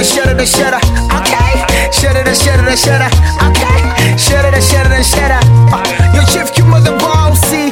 shudder the shudder. Okay. Shudder the shudder the shudder. Okay. Shudder the shudder the shudder. Uh, Your chief you mother bossy.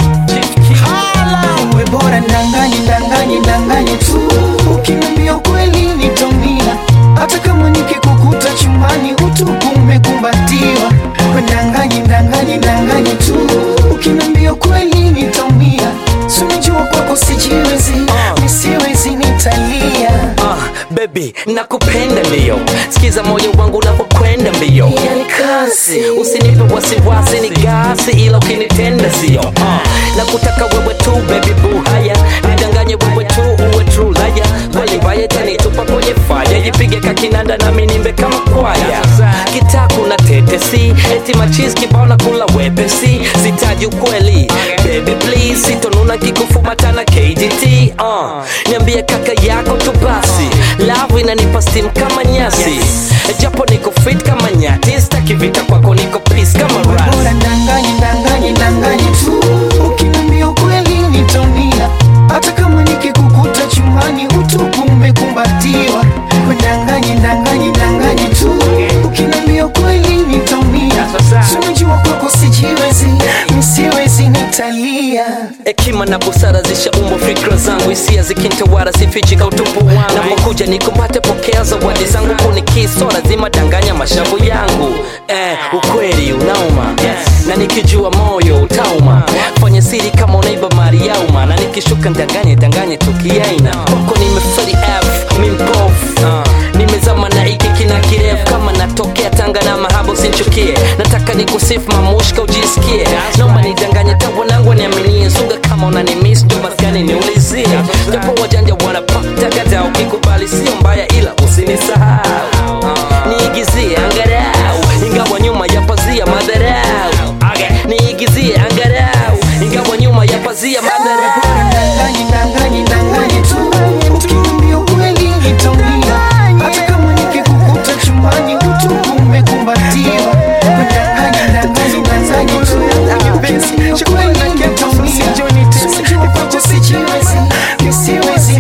Hala. Uwe bora ndanganye ndanganye ndanganye tu. Ukiniambia ukweli nitaumia. Hata kama nikikukuta chumbani utupu umekumbatiwa. We ndanganye ndanganye ndanganye tu. Ukiniambia ukweli nitaumia. Si unajua kwako sijiwezi. Nisiwezi nitalia. Ah, baby nakupenda ndio sikiza moyo wangu unapokwenda mbio Yani kazi. usinipe wasiwasi ni gasi ila ukinitenda sio ah, na kutaka wewe tu baby boo haya nidanganye wewe tu uwe true laya kweli mbaya tanitupa kwenye faya jipige kakinanda nami nimbe kama kwaya kitaku na tetesi eti machis kibao na kula wepesi sitaji ukweli baby please sitonuna kikufumatana kgt uh, niambie kaka yako tu basi love inanipa steam kama nyasi japo niko fit kama nyati staki vita kwako niko peace kama bora ras ndanganye ndanganye ndanganye tu ukiniambia ukweli nitaumia hata kama nikikukuta chumbani utupu umekumbatiwa We ndanganye ndanganye ndanganye tu ukiniambia ukweli nitaumia Si unajua kwako sijiwezi nisiwezi nitalia hekima na busara zishaumbwa fikra zangu hisia zikintawara sifichika utupu wangu napokuja nikumbate pokea zawadi zangu kunikiso lazima danganya mashavu yangu eh, ukweli unauma na nikijua moyo utauma fanya siri kama unaiba mali yauma na nikishuka ndanganye danganye tukiaina kwako nimeferi f mimpof nimezama na iki kina kirefu kama natokea tanga na mahaba usinchukie nataka nikusifu mamushka ujisikie naomba nidanganye tawanangu niaminie sunga kama unanimis ndo maskani niulizie japo wajanja wanapatagata ukikubali sio mbaya ila usinisahau niigizie angarau ingawa nyuma ya pazia madharau niigizie angarau ingawa nyuma ya pazia madharau ndanganye ndanganye ndanganye tu ukiniambia ukweli nitaumia hata kama nikikukuta chumbani utupu umekumbatiwa We ndanganye ndanganye ndanganye tu ukiniambia ukweli nitaumia Sijua kwako sijiwezi nisiwezi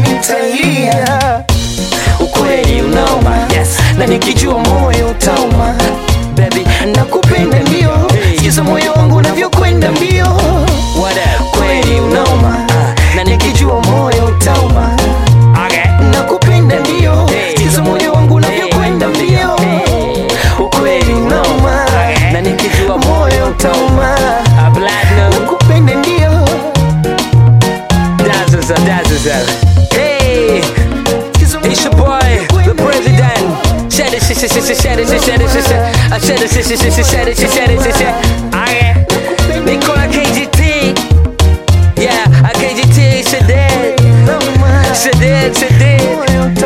nitalia ukweli unauma yes. na nikijua moyo utauma baby nakupenda ndio sikiza moyo wangu unavyokwenda mbio what up kweli unauma na nikijua moyo utauma nakupenda ndio sikiza moyo wangu unavyokwenda mbio ukweli unauma na nikijua moyo utauma a platinum nakupenda ndio dazzles up dazzles up hey it's your boy the president shed it shed it shed it shed it shed it shed it I shed it shed it shed it shed it shed it shed it I Nicola KGT yeah I KGT Shaddad Shaddad Shaddad